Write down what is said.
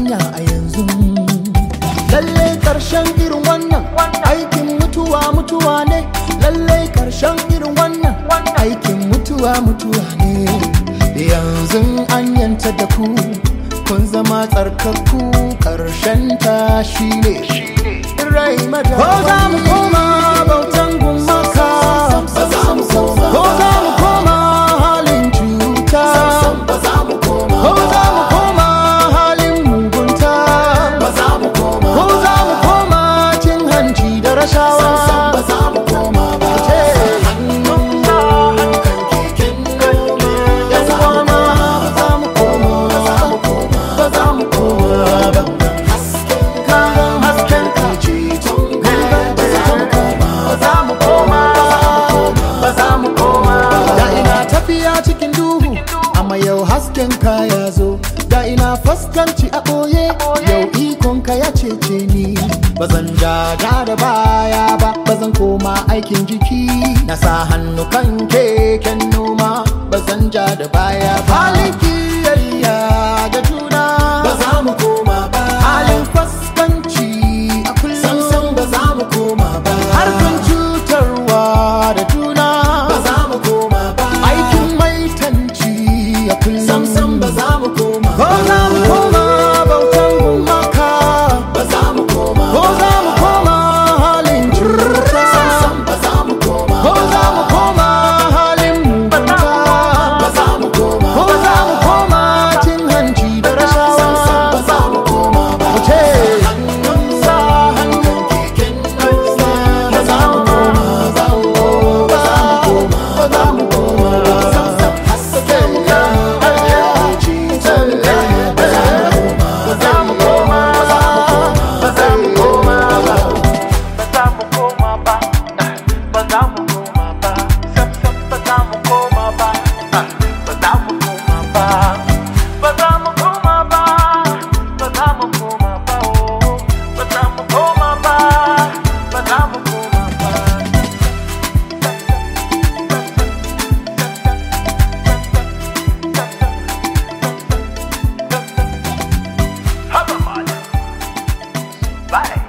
duniya a yanzu lalle karshen irin wannan aikin mutuwa mutuwa ne lalle karshen irin wannan aikin mutuwa mutuwa ne yanzu an yanta da ku kun zama tsarkakku karshen tashi ne rai mada ko za mu koma bautan gumaka ba za mu koma ko za mu koma halin cuta ba za mu koma ko za mu koma halin mugunta ba za mu koma ko za mu koma cin hanci da rashawa ba za mu koma ba ce hannun kan keken noma yan uwana ba za mu koma ba za mu koma ba za mu koma ba hasken kayan hasken ka ceton ka ba za mu koma ba za mu koma ba za mu koma da ina tafiya cikin duhu amma yau hasken ka ya zo da ina fuskanci a ɓoye yau ikon ka ya cece ni ba zan jaja da baya ba ba zan koma aikin jiki na sa hannu kan keken noma ba zan ja da baya ba halin kiyayya da juna ba za mu koma ba halin fuskanci a kullum samsam ba za mu koma ba harkan cutarwa da juna ba za mu koma ba aikin maitanci a kullum samsam ba za mu koma ko za mu koma bautan gumaka ba za mu koma ko za mu koma halin cuta samsam ba za mu koma ko za mu koma halin mugunta ba za mu koma ko za mu koma cin hanci da samsam rashawa ba za mu koma ba mu ce hannun sa hannun keken noma ba za mu koma ba za mu koma ba za mu koma samsam hasken ka ceton ka ba za mu koma ba za mu koma ba za mu koma ba ba za mu koma ba ba za mu koma ba sam sam ba za mu koma ba ba za mu koma ba ba za mu koma ba ba za mu koma ba oh ba za mu koma ba ba za mu koma ba Haba mana. Bye.